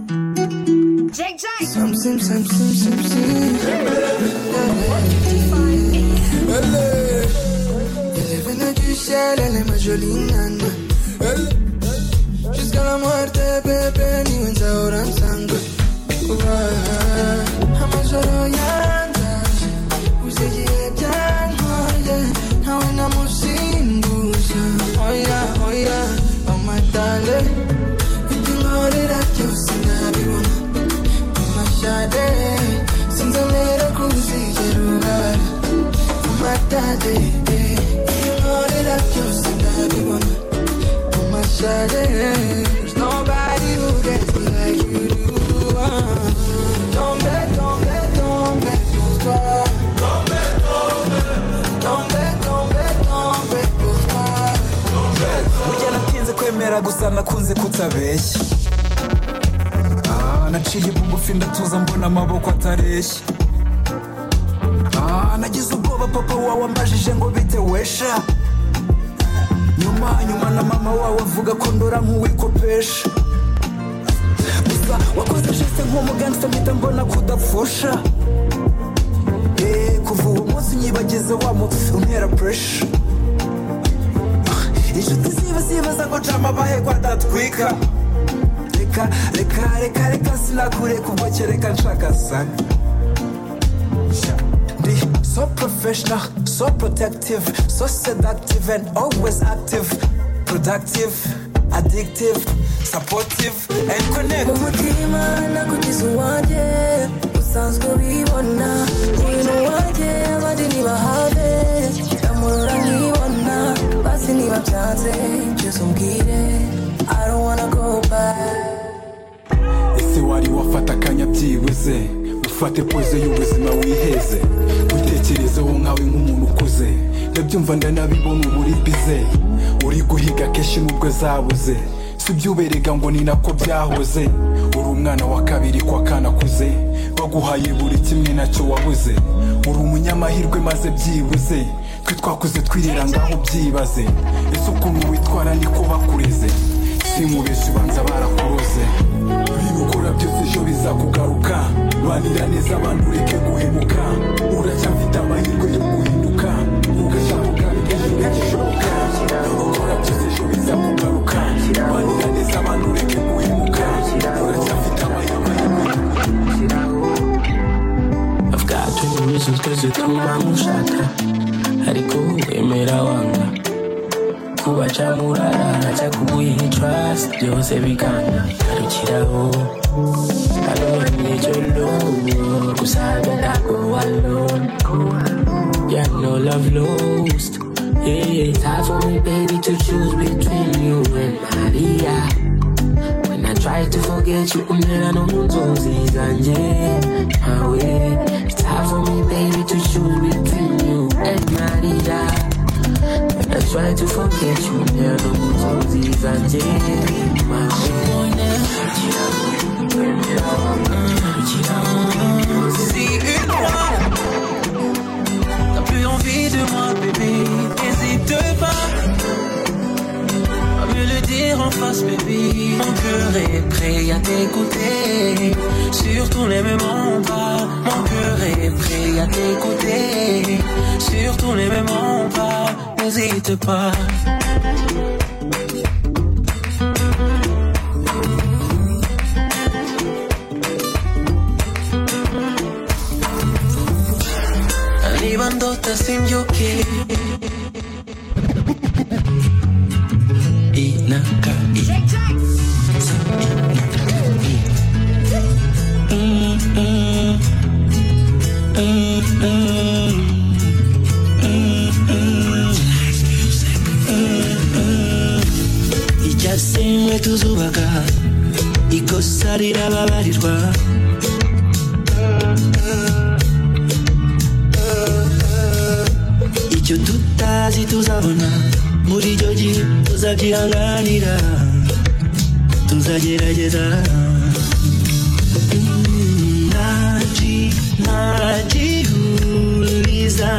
Jake, Jake. Something, something, something. Elle est venue du ciel, elle est ma jolie nana. Elle- Jusqu'à la muerte, bébé, ni un zaura en sangue. Ouais. Amajoro yanzaje, uzegiye byantwaye, ntawe namusimbuza. Oya, oya, amatale, ibyinkorera byose nabibona. Amashade, sinzamera kuzigera ubara. amatade inkorera byose ndabibona mu mashare There's nobody who gets me like you do Tombe, tombe, tombe pour toi Tombe, tombe, tombe pour toi burya natinze kwemera gusa nakunze kutabeshya Ah, naciye bugufi ndatuza mbona amaboko atareshya Ah, nagize ubwoba papa wawe ambajije ngo bite wesha nyuma nyuma na mama wawe avuga ko ndora nk'uwikopesha gusa wakoze jeste nk'umuganza mpita mbona kudapfusha Eh, kuva uwo munsi nyibagize wa mutsi untera puresha inshuti ziba zibaza ngo cama abahegwa ndatwika reka reka reka reka sinakureka ubwo kereka nshaka sana ndi so professional so protective so seductive and always active productive addictive supportive and mu connective mutima nakugize uwanjye usanzwe wibona ibintu wanjye abandi ntibahave ndamurora nkibona basi niba byanze byose umbwire I don't wanna go back ese wari wafata akanya byibuze ufate poze y'ubuzima wiheze witekerezeho nkawe nk'umuntu ukuze ndabyumva ndanabibona uba uri bize uri guhiga kenshi nubwo zabuze sibyuberega ngo ni nako byahoze uri umwana wa kabiri kwa kanakuze baguhaye buri kimwe nacyo wabuze uri umunyamahirwe maze byibuze twe twakuze twirira ngaho byibaze ese ukuntu witwara niko bakureze simubeshye ubanza barakuroze ibintu ukora byose ejo bizakugaruka banira neza abantu ureke guhemuka uracyafite amahirwe yo guhinduka ugashabuka bigahita gishoboka ukora byose ejo bizakugaruka banira neza abantu ureke guhemuka uracyafite amahirwe yo guhinduka I've got 20 reasons cause you're through my mushaka ariko wemera wanga kuba camurarara cakubuye trust byose bikanga arukiraho alone yo low gusaga ntago alone yeah no love lost yeah it's hard for me baby to choose between you and Maria When I try to forget you, umlela nomunzozi zanje nawe It's hard for me, baby, to choose between you and Maria When I try to forget you, umlela nomunzozi zanje nawe Si une fois T'as plus envie de moi, bébé, n'hésite pas à me le dire en face, bébé. Mon cœur est prêt à t'écouter. Sur tous les mêmes pas, mon cœur est prêt à t'écouter. Sur tous les mêmes pas, n'hésite pas. Arrivando tasimyoke Inaka ijasimwe tuzubaga ikosa rirababarirwa icyo tutazi tuzabona muri icyo gihe tuzabyihanganira tuzagerageza Mm, nta ki- nta gihuriza